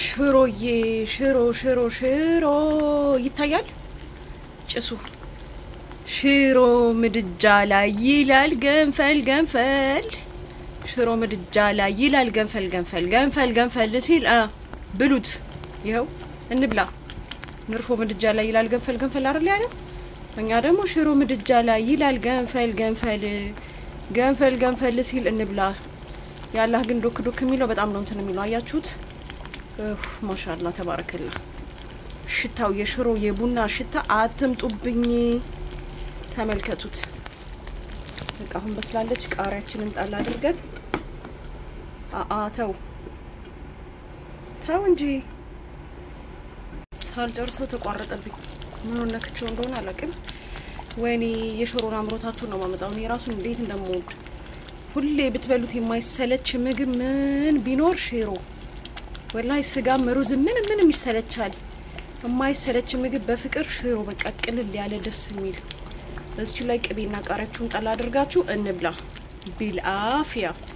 ሽሮዬ ሽሮ ሽሮ ሽሮ ይታያል ጭሱ ሽሮ ምድጃ ላይ ይላል ገንፈል ገንፈል ሽሮ ምድጃ ላይ ይላል ገንፈል ገንፈል ገንፈል ገንፈል ሲል አ ብሉት ይኸው እንብላ ንርፎ ምድጃ ላይ ይላል ገንፈል ገንፈል አይደል ያለው እኛ ደግሞ ሽሮ ምድጃ ላይ ይላል ገንፈል ገንፈል ገንፈል ገንፈል ሲል እንብላ ያላህ ግን ዶክ ዶክ የሚለው በጣም ነው እንትን የሚለው አያችሁት ማሻላ ተባረከላ ሽታው የሽሮ የቡና ሽታ አትምጡብኝ ተመልከቱት በቃ አሁን በስላለች ቃሪያችንን ጣል አድርገን አአ ተው ተው እንጂ ሳልጨርሰው ተቋረጠብኝ ምን ነክቼው እንደሆነ አላውቅም ወይኔ የሽሮን አምሮታችሁን ነው ማመጣው እኔ ራሱን እንዴት እንደምወድ ሁሌ ብትበሉት የማይሰለች ምግብ ምን ቢኖር ሽሮ ወላሂ ስጋም ሩዝ ምንም ምንም ይሰለቻል የማይሰለች ምግብ በፍቅር ሽሮ በቃ ቅልል ያለ ደስ የሚል እዚች ላይ ቅቤና ቃሪያችሁን ጣል አድርጋችሁ እንብላ ቢልአፊያ